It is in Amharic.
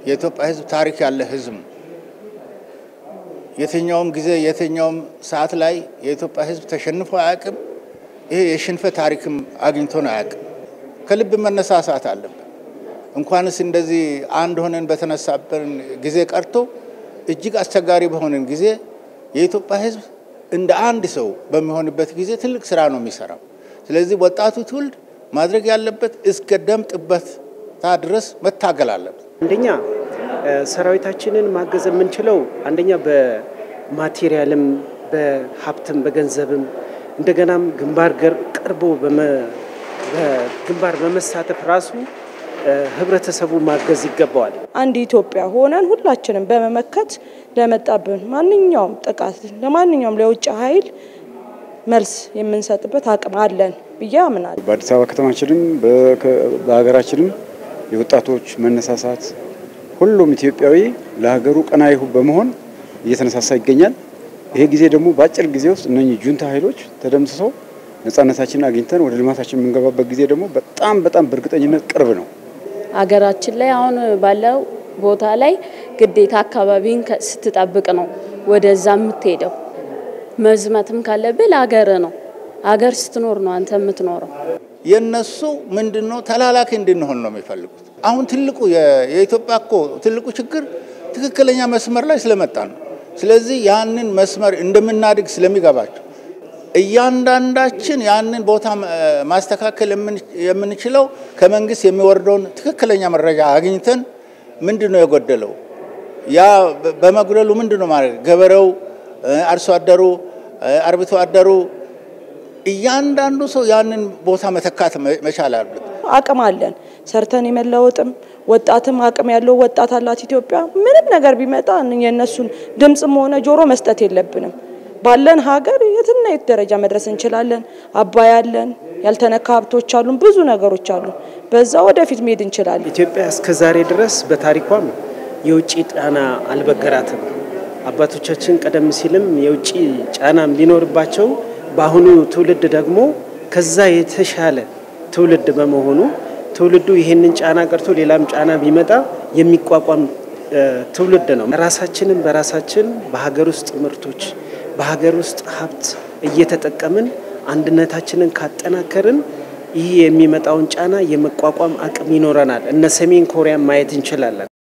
የኢትዮጵያ ሕዝብ ታሪክ ያለ ሕዝብ ነው። የትኛውም ጊዜ የትኛውም ሰዓት ላይ የኢትዮጵያ ሕዝብ ተሸንፎ አያውቅም። ይሄ የሽንፈት ታሪክም አግኝቶን አያውቅም። ከልብ መነሳሳት አለብን። እንኳንስ እንደዚህ አንድ ሆነን በተነሳበን ጊዜ ቀርቶ እጅግ አስቸጋሪ በሆነን ጊዜ የኢትዮጵያ ሕዝብ እንደ አንድ ሰው በሚሆንበት ጊዜ ትልቅ ስራ ነው የሚሰራው። ስለዚህ ወጣቱ ትውልድ ማድረግ ያለበት እስከ ደም ጥበታ ድረስ መታገል አለበት። አንደኛ ሰራዊታችንን ማገዝ የምንችለው አንደኛ በማቴሪያልም በሀብትም በገንዘብም እንደገናም ግንባር ገር ቀርቦ በግንባር በመሳተፍ ራሱ ህብረተሰቡ ማገዝ ይገባዋል። አንድ ኢትዮጵያ ሆነን ሁላችንም በመመከት ለመጣብን ማንኛውም ጥቃት ለማንኛውም ለውጭ ኃይል መልስ የምንሰጥበት አቅም አለን ብዬ አምናለሁ። በአዲስ አበባ ከተማችንም በሀገራችንም የወጣቶች መነሳሳት ሁሉም ኢትዮጵያዊ ለሀገሩ ቀናኢ በመሆን እየተነሳሳ ይገኛል። ይሄ ጊዜ ደግሞ በአጭር ጊዜ ውስጥ እነኚህ ጁንታ ኃይሎች ተደምስሰው ነጻነታችንን አግኝተን ወደ ልማታችን የምንገባበት ጊዜ ደግሞ በጣም በጣም በእርግጠኝነት ቅርብ ነው። ሀገራችን ላይ አሁን ባለው ቦታ ላይ ግዴታ አካባቢን ስትጠብቅ ነው ወደዛ የምትሄደው። መዝመትም ካለብህ ለሀገር ነው። ሀገር ስትኖር ነው አንተ የምትኖረው። የነሱ ምንድን ነው ተላላኪ እንድንሆን ነው የሚፈልጉት። አሁን ትልቁ የኢትዮጵያ እኮ ትልቁ ችግር ትክክለኛ መስመር ላይ ስለመጣ ነው። ስለዚህ ያንን መስመር እንደምናድግ ስለሚገባቸው እያንዳንዳችን ያንን ቦታ ማስተካከል የምንችለው ከመንግስት የሚወርደውን ትክክለኛ መረጃ አግኝተን ምንድን ነው የጎደለው፣ ያ በመጉደሉ ምንድን ነው ማድረግ ገበሬው፣ አርሶ አደሩ፣ አርብቶ አደሩ እያንዳንዱ ሰው ያንን ቦታ መተካት መቻል አለበት። አቅም አለን ሰርተን የመለወጥም ወጣትም አቅም ያለው ወጣት አላት ኢትዮጵያ። ምንም ነገር ቢመጣ የእነሱን ድምፅም ሆነ ጆሮ መስጠት የለብንም። ባለን ሀገር የትና የት ደረጃ መድረስ እንችላለን። አባይ አለን፣ ያልተነካ ሀብቶች አሉን፣ ብዙ ነገሮች አሉ። በዛ ወደፊት መሄድ እንችላለን። ኢትዮጵያ እስከ ዛሬ ድረስ በታሪኳም የውጭ ጫና አልበገራትም። አባቶቻችን ቀደም ሲልም የውጭ ጫናም ቢኖርባቸው በአሁኑ ትውልድ ደግሞ ከዛ የተሻለ ትውልድ በመሆኑ ትውልዱ ይሄንን ጫና ቀርቶ ሌላም ጫና ቢመጣ የሚቋቋም ትውልድ ነው። ራሳችንን በራሳችን በሀገር ውስጥ ምርቶች በሀገር ውስጥ ሀብት እየተጠቀምን አንድነታችንን ካጠናከርን ይህ የሚመጣውን ጫና የመቋቋም አቅም ይኖረናል። እነ ሰሜን ኮሪያን ማየት እንችላለን።